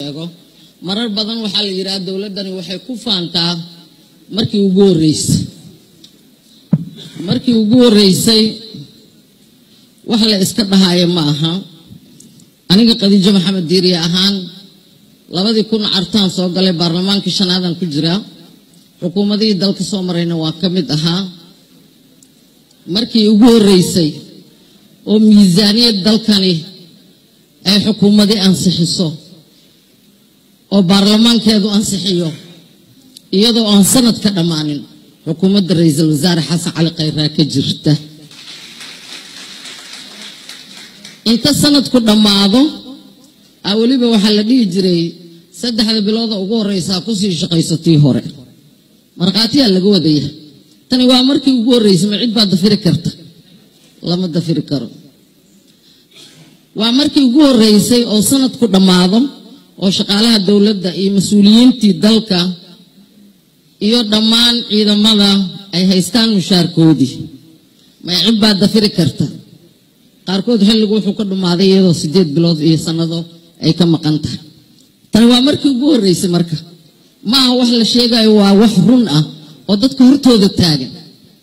sheego marar badan waxaa la yidhaha dowladdani waxay ku faantaa markii ugu horreysay markii ugu horreysay wax la iska dhahaayo ma aha aniga khadiijo maxamed diiriye ahaan labadii kun cartaan soo galay baarlamaankii shanaadan ku jira xukuumadihii dalka soo marayna waa ka mid ahaa markii ugu horreysay oo miisaaniyad dalkani ay xukuumadii ansixiso oo baarlamaankeedu ansixiyo iyadoo aan sanad ka dhammaanin xukuumadda ra-iisul wasaare xasan cali khayraa ka jirta inta sanadku dhammaado a weliba waxaa la dhihi jiray saddexda bilooda ugu horreysaa kusii shaqaysatii hore markhaatiyaa laga wadaya tani waa markii ugu horreysay ma cid baa dafiri karta lama dafiri karo waa markii ugu horreysay oo sanadku dhammaado oo shaqaalaha dowladda iyo mas-uuliyiintii dalka iyo dhammaan ciidamada ay haystaan mushaarkoodii may cid baa dafiri karta qaarkood xilligu wuxuu ka dhammaaday iyadoo siddeed bilood iyo sannado ay ka maqan tahay tani waa markii ugu horreysay marka ma aha wax la sheegayo waa wax run ah oo dadka hortooda taagan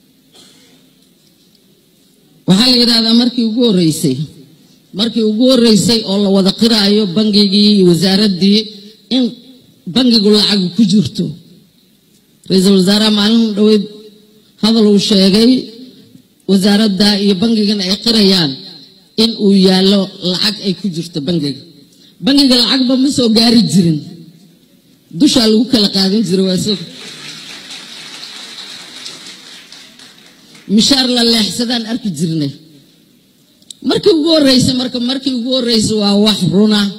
waxaa la yidhahdaa markii ugu horreysay markii ugu horreysay oo la wada qiraayo bangigii iyo wasaaraddii in bangigu lacag ku jirto ra-iisul wasaaraha maalin dhaweyd hadal uu sheegay wasaaradda iyo bangigana ay qirayaan in uu yaallo lacag ay ku jirto bangiga bangiga lacagba ma soo gaari jirin dushaa lagu kala qaadan jiray waa soo mishaar la leexsadaan arki jirnay markii ugu horreysay marka markii ugu horreysay waa wax runa